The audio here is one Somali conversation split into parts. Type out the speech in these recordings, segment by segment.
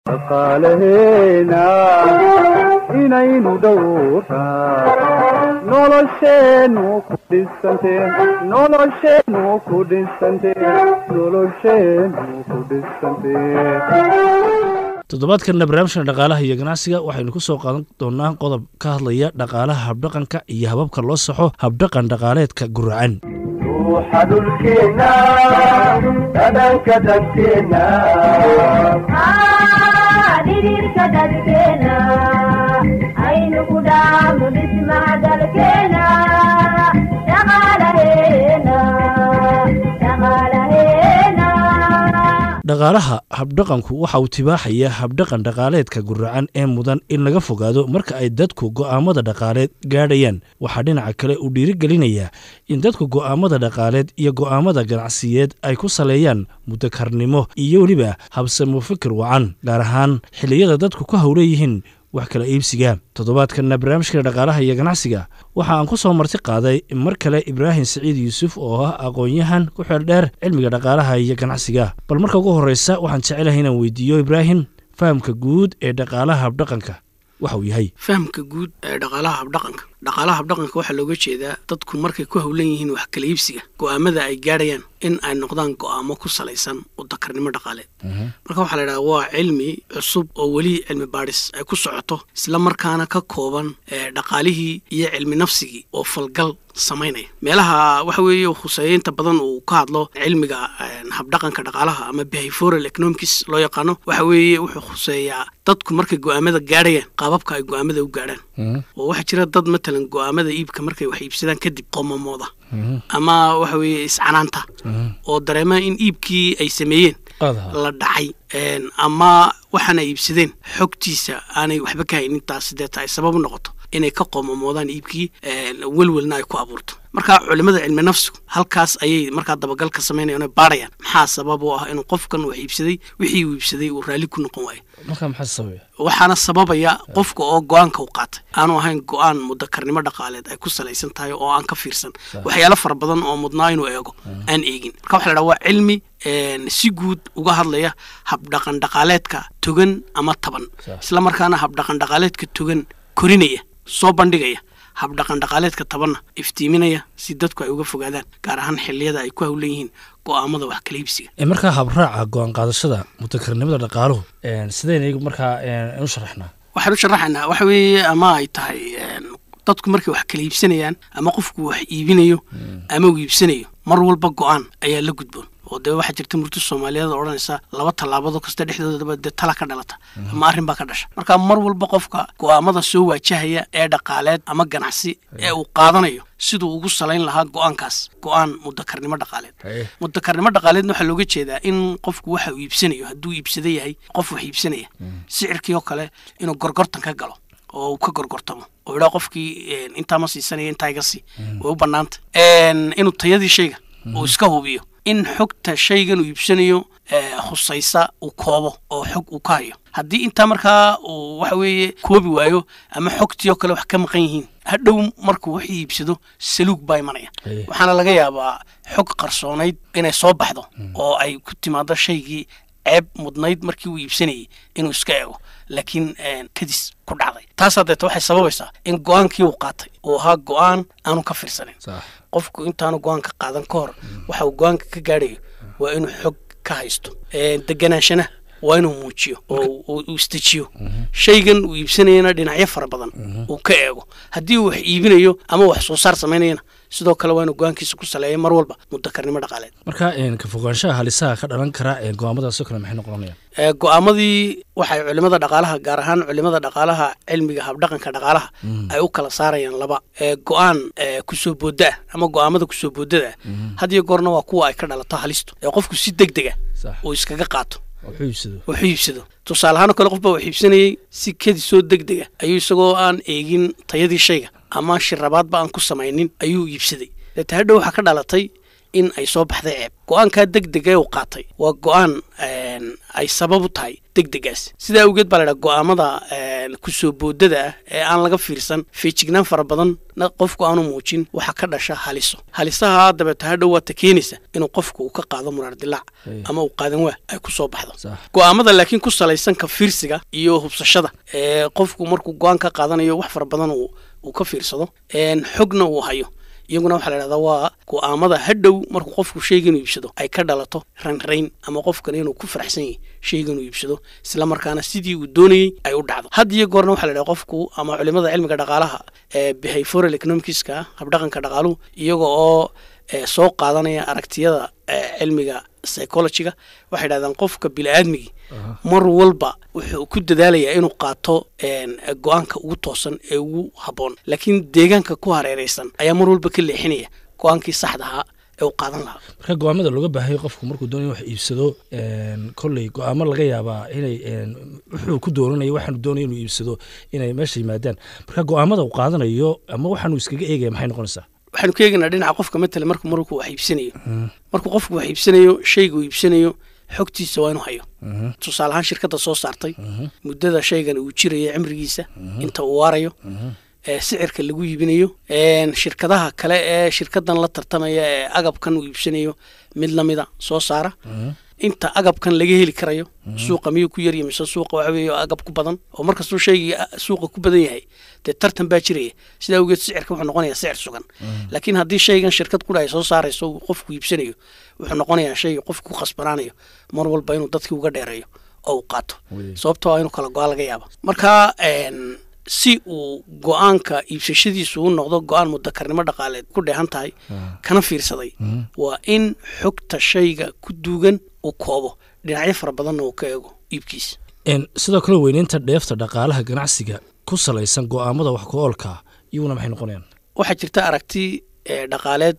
dhaqaalaheena inaynu dhowraa nolosheennu ku dhisante nolosheennu ku dhisante nolosheennu ku dhisante toddobaadkanna barnaamijkan dhaqaalaha iyo ganacsiga waxaynu ku soo qaadan doonaa qodob ka hadlaya dhaqaalaha habdhaqanka iyo hababka loo saxo habdhaqan dhaqaaleedka guracan ruuxa dhulkeenna dhadhanka dadkeenna dhidhiirka dadkeena aynu ku dhaafno dhismaha dalkeena dhaqaalaheena dhaqaalaheena dhaqaalaha habdhaqanku waxa uu tibaaxaya habdhaqan dhaqaaleedka guracan ee mudan in laga fogaado marka ay dadku go'aamada dhaqaaleed gaadhayaan waxaa dhinaca kale uu dhiirigelinayaa in dadku go'aamada dhaqaaleed iyo go'aamada ganacsiyeed ay ku saleeyaan mudakarnimo iyo weliba habsamo fikir wacan gaar ahaan xilliyada dadku ku howleeyihiin wax kala iibsiga toddobaadkanna barnaamijka dhaqaalaha iyo ganacsiga waxa aan ku soo marti qaaday mar kale ibraahim siciid yuusuf oo ah aqoon-yahan ku xeel dheer cilmiga dhaqaalaha iyo ganacsiga bal marka ugu horreysa waxaan jecelahay inaan weydiiyo ibraahim fahamka guud ee dhaqaalaha habdhaqanka waxa uu yahay fahamka guud ee dhaqaalaha habdhaqanka dhaqaalaha habdhaqanka waxaa looga jeedaa dadku markay ku howlan yihiin wax kala iibsiga go'aamada ay gaadhayaan in ay noqdaan go'aamo ku salaysan udakarnimo dhaqaaleed marka waxaa la idhaha waa cilmi cusub oo weli cilmi baadhis ay ku socoto isla markaana ka kooban ee dhaqaalihii iyo cilmi nafsigii oo falgal samaynaya meelaha waxa weeye khuseeya inta badan uu ka hadlo cilmiga habdhaqanka dhaqaalaha ama behavioral economics loo yaqaano waxa weeye wuxuu khuseeyaa dadku markay go'aamada gaadhayaan qaababka ay go'aamada u gaadhaan oo waxaa jira dad matalan go'aamada iibka markay wax iibsadaan kadib qomamooda ama waxa weeye iscanaanta oo dareema in iibkii ay sameeyeen la dhacay ama waxaana iibsadeen xogtiisa aanay waxba ka haynin taas deeta ay sabab u noqoto inay ka qoomamoodaan iibkii welwelna ay ku abuurto marka culimada cilmi nafsigu halkaas ayay markaa dabagal ka samaynayaan oo baarayaan maxaa sabab u ah inuu qofkan wax iibsaday wixii uu iibsaday uu raalli ku noqon waayo marka maxaa sababaya waxaana sababaya qofka oo go-aanka u qaatay aanu ahayn go-aan mudakarnimo dhaqaaleed ay ku salaysan tahay oo aan ka fiirsan waxyaalo fara badan oo mudnaa inuu eego aan eegin marka waxa la dhaha waa cilmi si guud uga hadlaya habdhaqan dhaqaaleedka togan ama taban isla markaana habdhaqan dhaqaaleedka togan korinaya soo bandhigaya habdhaqan dhaqaaleedka tabanna iftiiminaya si dadku ay uga fogaadaan gaar ahaan xilliyada ay ku howlan yihiin go'aamada wax kala iibsiga markaa habraaca go-aan qaadashada mutakarnimada dhaqaaluhu sidayna iyagu markaa u sharaxnaa waxaan u sharaxaynaa waxa weeye ama ay tahay dadku markay wax kala iibsanayaan ama qofku wax iibinayo ama uu iibsanayo mar walba go-aan ayaa la gudboon oo dee waxaa jirta murti soomaaliyeed oo odhanaysa laba tallaabado kasta dhexdoodaba dee tala ka dhalata ama arrin baa ka dhasha marka mar walba qofka go'aamada soo waajahaya ee dhaqaaleed ama ganacsi ee uu qaadanayo siduu ugu salayn lahaa go-aankaas go-aan mudakarnimo dhaqaaleed mudakarnimo dhaqaaleedna waxaa looga jeedaa in qofku waxa uu iibsanayo hadduu iibsada yahay qof wax iibsanaya sicirkii oo kale inuu gorgortan ka galo oo uu ka gorgortamo oo idhaa qofkii intaa ma siisanaya intaa iga sii way u bannaanta inuu tayadii shayga uu iska hubiyo in xogta shaygan uu iibsanayo khusaysa uu koobo oo xog uu ka hayo haddii intaa markaa uu waxa weeye koobi waayo ama xogtii oo kale wax ka maqan yihiin hadhow markuu wax iibsado saluug baa imanaya waxaana laga yaabaa xog qarsoonayd inay soo baxdo oo ay ku timaado shaygii ceeb mudnayd markii uu iibsanayay inuu iska eego laakiin kadis ku dhacday taasaa deeta waxay sababaysaa in go-aankii uu qaatay uu ahaa go-aan aanu ka fiirsanin qofku intaanu go-aanka qaadan ka hor waxa uu go-aanka ka gaadhayo waa inuu xog ka haysto deganaanshana waa inuu muujiyo oo uu istejiyo shaygan uu iibsanayana dhinacyo fara badan uu ka eego haddii uu wax iibinayo ama wax soo saar samaynayana sidoo kale waa inuu go-aankiisa ku saleeya mar walba mudakarnimo dhaqaaleed marka ka fogaanshaha halisaha ka dhalan kara go-aamadaasoo kale maxay noqonayaan go-aamadii waxay culimada dhaqaalaha gaar ahaan culimada dhaqaalaha cilmiga habdhaqanka dhaqaalaha ay u kala saarayaan laba go-aan kusoo booda ah ama go-aamada kusoo boodada ah hadiyo goorna waa kuwa ay ka dhalato halistu ee qofku si deg dega uu iskaga qaato wuxuu iibsado tusaale ahaan oo kale qof baa wax iibsanayey si kedi soo deg dega ayuu isagoo aan eegin tayadii shayga ama shirabaadba aan ku samaynin ayuu iibsaday deeta hadhow waxaa ka dhalatay in ay soo baxday ceeb go-aankaa deg dega uu qaatay waa go-aan ay sabab u tahay deg degaas sidaa awgeed baa la ydhaha go-aamada kusoo boodada ah ee aan laga fiirsan feejignaan fara badan na qofku aanu muujin waxaa ka dhasha haliso halisaha dabeeta hadhow waata keenaysa inuu qofku uu ka qaado muraar dilaac Ay. ama uu qaadan waa ay ku soo baxdo sax go-aamada laakiin ku salaysan ka fiirsiga iyo hubsashada ee qofku markuu go-aan ka qaadanayo wax fara badan uu uu ka fiirsado een xogna uu hayo iyaguna waxaa la idhahdaa waa go-aamada hadhow markuu qofku shayga inuu iibsado ay ka dhalato ranrayn ama qofkan inuu ku faraxsan yahay shayga inuu iibsado isla markaana sidii uu doonayey ay u dhacdo had iyo goorna waxaa la idhaha qofku ama culimada cilmiga dhaqaalaha ee behavioral economicska habdhaqanka dhaqaaluhu iyaga oo ee, soo qaadanaya aragtiyada ee, cilmiga psychologyga waxay dhahdaan qofka bili-aadmigii mar walba wuxuu ku dadaalayaa inuu qaato een, go-aanka ugu toosan ee ugu habboon laakiin deegaanka ku hareeraysan ayaa mar walba ka leexinaya go-aankii saxda ahaa ee uu qaadan lahaa marka go-aamada looga baahay qofku markuu doonayo wax iibsado een, kolley go-aamo laga yaabaa inay een, wuxuu ku doonanayo waxaanu doonayo inuu iibsado inay meesha yimaadaan marka go-aamada uu qaadanayo ama waxaanu iskaga eegaya maxay noqonaysaa waxaanu ka eegaynaa dhinaca qofka matala marku markuu wax iibsanayo markuu qofku wax iibsanayo shayga uu iibsanayo xogtiisa waa inuu hayo tusaale ahaan shirkadda soo saartay muddada shaygan uu jirayo cimrigiisa inta uu waarayo ee sicirka lagu iibinayo een, shirkadaha kale ee shirkadan la tartamaya ee agabkan uu iibsanayo mid lamida soo saara inta agabkan laga heli karayo suuqa miyuu ku yarya mise suuqa waxa weeye agab ku badan oo markastuu shaygii a- suuqa ku badan yahay dee tartan baa jiraya sidaa awgeed sicirka wuxuu noqonayaa sicir sugan laakiin haddii shaygan shirkad kudha ay soo saarayso uu qofku iibsanayo wuxuu noqonayaa shay qofku ku khasbanaanayo mar walba inuu dadkii uga dheereeyo oo uu qaato Weye. sababtoo ah inuu kala go-aan laga yaaba marka een, si uu go-aanka iibsashadiisu u noqdo go-aan mudakarnimo dhaqaaleed ku dheehan tahay kana fiirsaday waa in xogta shayga ku duugan uu koobo dhinacyo fara badanna uu ka eego iibkiisa Een, sidoo kale weyneynta dheefta dhaqaalaha ganacsiga ku salaysan go-aamada wax ku-oolka iyaguna maxay noqonayaan waxaa jirta aragti ee, dhaqaaleed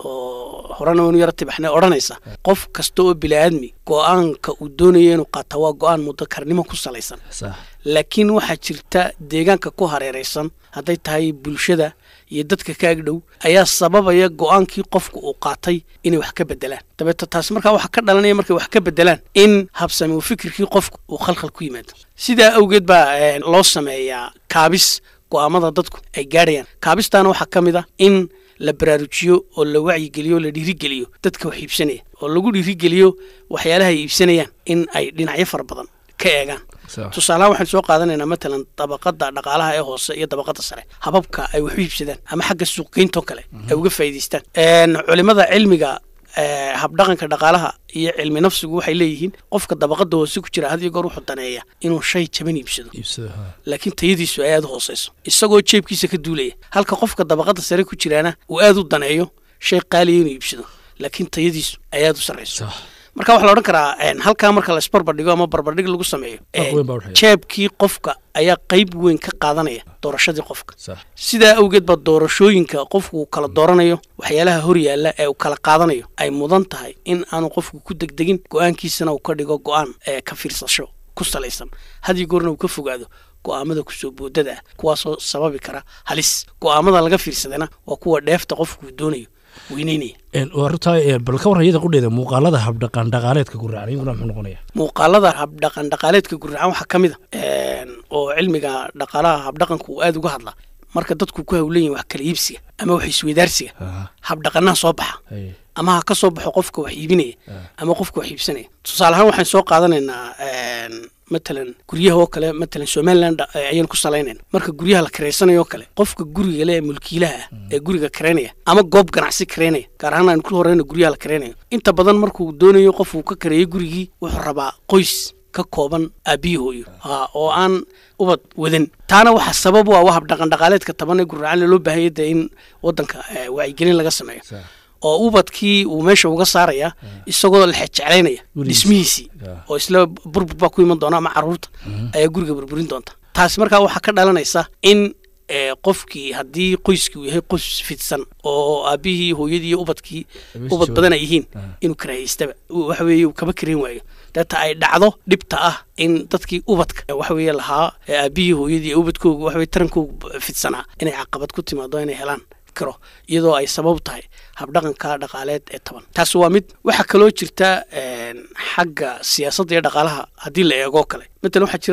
oo horena waynu yara tibaxnay odhanaysa qof kasta oo bili-aadmi go-aanka uu doonayo inuu qaata waa go-aan mudakarnimo ku salaysan sax laakiin waxaa jirta deegaanka ku hareeraysan hadday tahay bulshada iyo dadka ka agdhow ayaa sababaya go-aankii qofku uu qaatay inay wax ka bedelaan dabeeto taas markaa waxaa ka dhalanaya markay wax ka bedelaan in habsami u fikirkii qofku uu khalkhal ku yimaado sidaa awgeed baa eh, loo sameeyaa kaabis go-aamada dadku ay gaadhayaan kaabistaana waxaa ka mid a in la baraarujiyo oo la wacyigeliyo oo la dhiirigeliyo dadka wax iibsanaya oo lagu dhiirigeliyo waxyaalaha ay iibsanayaan in ay dhinacyo fara badan ka eegaan sax tusaalahaan waxaan soo qaadanaynaa matalan dabaqada dhaqaalaha ee hoose iyo dabaqada sare hababka ay wax u iibsadaan ama xagga suuqgeyntoo kale ay uga faa'iidaystaan Een, culimada cilmiga ee, habdhaqanka dhaqaalaha iyo cilmi nafsigu waxay leeyihiin qofka dabaqada hoose ku jira had iyo goor wuxuu daneeya inuu shay jaban iibsado iibsada ha. laakiin tayadiisu ay aada u hooseyso isagoo jeebkiisa ka duulaya halka qofka dabaqada sare ku jiraana uu aada u daneeyo shay qaaliya inuu iibsado laakiin tayadiisu ay aada u sarreyso sax marka waxaa la odhan karaa een, halkaa marka la isbarbardhigo ama barbardhig lagu sameeyo Farq een, weyn baa u dhexeeya. jeebkii qofka ayaa qayb weyn ka qaadanaya doorashadii qofka sax sidaa awgeed baa doorashooyinka qofku uu kala dooranayo waxyaalaha hor yaalla ee uu kala qaadanayo ay mudan tahay in aanu qofku ku degdegin go-aankiisana uu ka dhigo go-aan ee ka fiirsasho ku salaysan hadii goorna uu ka fogaado go-aamada kusoo boodada ah kuwaasoo sababi kara halis go-aamada laga fiirsadana waa kuwa dheefta qofku uu doonayo weyneynaya Een, waa runtaa ee, bal ka warran iyada qudheeda muuqaalada habdhaqan dhaqaaleedka guraacan iyaguna muxuu noqonaya muuqaalada habdhaqan dhaqaaleedka gurracan waxaa ka mid a een, oo cilmiga dhaqaalaha habdhaqanka uu aada uga hadla marka dadku ku hawlan yihin wax kala iibsiga ama wax isweydaarsiga Aha. habdhaqanaha soo baxa Ay, ama ha ka soo baxo qofka wax iibinaya ama qofka wax iibsanaya tusaale ahaan waxaan soo qaadanaynaa een, matalan guryaha oo kale matalan somaliland eh, ayaan ku salaynayna marka guryaha la kareysanayo oo kale qofka guriga le ee mulkiilaha ah ee guriga kareynaya ama goob ganacsi kareynaya gaar ahaan aan ku horeyna guryaha la kareynayo inta badan markuu doonayo qof uu ka kareeyo gurigii wuxuu rabaa qoys ka kooban aabbiyi hooyo ha oo aan ubad wadan taana waxaa sabab u ah waa habdhaqan dhaqaaleedka taban ee gurracan loo baahanya dee in wadanka eh, wacyigelin laga sameeyo sax oo ubadkii uu meesha uga saaraya isagoo la xejeclaynaya Gurigiisa. dhismihiisii Ya. oo isla burbur baa ku iman doona ama caruurta ayaa guriga burburin doonta taasi markaa waxaa ka dhalanaysa in eh, qofkii haddii qoyskii uu yahay qoys fidsan oo aabihii hooyadii iyo ubadkii Meesha ubad jooga. badan ay yihiin Ah. inuu karahaystaba uu waxa weeye uu kaba kareyn waayo deeta ay dhacdo dhibta ah in dadkii ubadka eh, waxa weeye lahaa ee aabihii hooyadii iyo ubadkoogu waxa weye tarankoogu fidsanaa inay caqabad ku timaado inay helaan karo iyadoo ay sabab tahay habdhaqanka dhaqaaleed ee taban taasi waa mid waxaa kaloo jirta een, xagga siyaasadda iyo dhaqaalaha haddii la eegoo kale matalan waxaa jira dad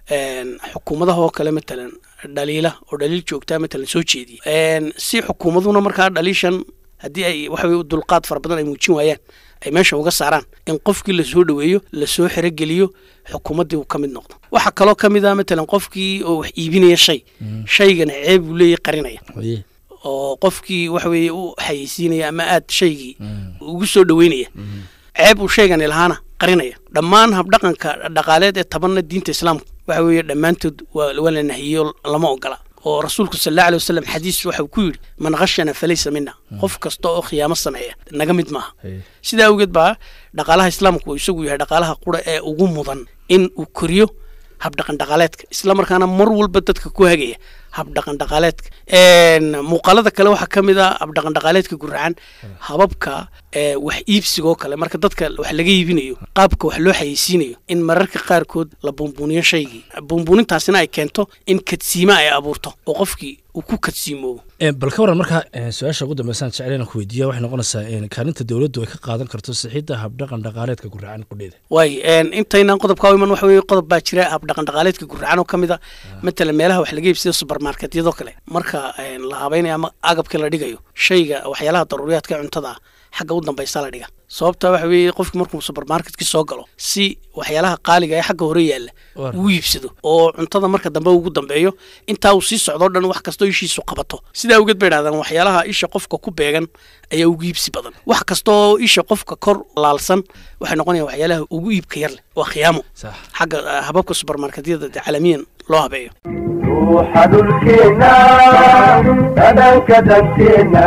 een, xukuumadaha oo kale matalan dhaliila oo dhaliil joogtaa matalan soo jeediya Een, si xukuumaduna markaa dhaliishan haddii ay waxa weye dulqaad fara badan ay muujin waayaan ay meesha uga saaraan in qofkii lasoo dhoweeyo lasoo xerogeliyo xukuumaddii uu ka mid noqdo waxaa kaloo ka mid ah matalan qofkii oo wax iibinaya shay shaygana ceeb uu leeyahy qarinaya Haye. oo qofkii waxa weeye u xayeysiinaya ama aad shaygii ugu soo dhoweynaya ceeb uu shaygani lahaana qarinaya dhammaan habdhaqanka dhaqaaleed ee tabanna diinta islaamka waxa weeye dhammaantood waa waa la nahiyo lama ogola oo rasuulku sal allahu alay wasalam xadiis waxa uu ku yidhi man khashana falaysa mina qof kasta oo khiyaamo sameeya naga mid maaha Haye. sidaa awgeed baa dhaqaalaha islaamku uu isagu yahay dhaqaalaha qura ee ugu mudan in uu koriyo habdhaqan dhaqaaleedka isla markaana mar walba dadka ku hagaya habdhaqan dhaqaaleedka Een, muuqaalada kale waxaa ka mid ah habdhaqan dhaqaaleedka guracan hababka ee, wax iibsigoo kale marka dadka wax laga iibinayo qaabka wax loo xayeysiinayo in mararka qaarkood la buunbuuniyo shaygii buunbuunintaasina ay keento in kadsiima ay abuurto oo qofkii uu ku kadsiimoobo Een, bal ka waran markaa een, su-aasha ugu dambeysaan jecel inaan ku weydiiya waxay noqonaysaa een, kaalinta dowladdu ay ka qaadan karto sixidda habdhaqan dhaqaaleedka guracan qudheeda waay een, intaynaan qodobka u iman waxa weeye qodob baa jira habdhaqan dhaqaaleedka gurracan oo ka mid a matalan meelaha wax laga iibsado supermarketyadoo kale marka een, la habaynayo ama agabka la dhigayo shayga waxyaalaha daruuriyaadka ee cuntada ah xagga u dambaysa la dhiga sababta waxa weeye qofki markuu supermarketkii soo galo si waxyaalaha qaaliga ee xagga hore yaalla Waar. uu iibsado oo cuntada marka dambe ugu dambeeyo intaa uu sii socdo o dhan wax kastoo ishiisu qabato sidaa awgeed bay dhahdaan waxyaalaha isha qofka ku beegan ayaa ugu iibsi badan wax kastoo isha qofka kor laalsan waxay noqonayaan waxyaalaha ugu iibka yar leh waa khiyaamo sax xagga ah, hababka supermarketyada dee caalamiyan loo habeeyo ruuxa dhulkeenna dhadhanka danteenna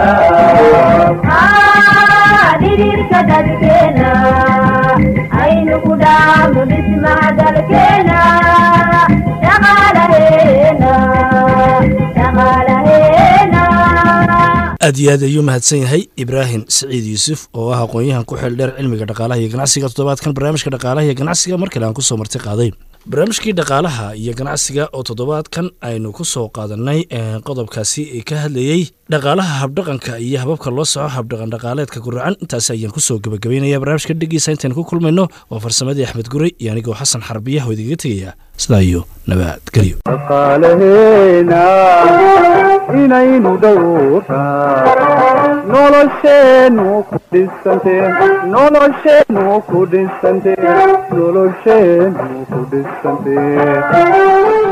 dhidhiirka dadkeena aynu ku dhaafno dhismaha dalkeena dhaqaalaheena dhaqaalaheena aad iyo aad ayuu mahadsan yahay ibraahim siciid yuusuf oo ah aqoon-yahan ku xeel dheer cilmiga dhaqaalaha iyo ganacsiga toddobaadkan barnaamijka dhaqaalaha iyo ganacsiga mar kale aan kusoo marti qaaday barnaamijkii dhaqaalaha iyo ganacsiga oo toddobaadkan aynu ku soo qaadanay ee, qodobkaasi ee ka hadlayey dhaqaalaha habdhaqanka iyo hababka loo soco habdhaqan dhaqaaleedka guracan intaasi ayaan kusoo gabagabeynaya barnaamijka dhegeysa intaynu ku kulmayno waa farsamadii axmed gurey iyo anigoo xasan xarbiya oo idigaga tegaya sidaa iyo nabadgelyo dhaqaalaheena inaynu dhowraa nolosheennu ku dhisantee nolosheennu ku dhisantee nolosheennu ku dhisantee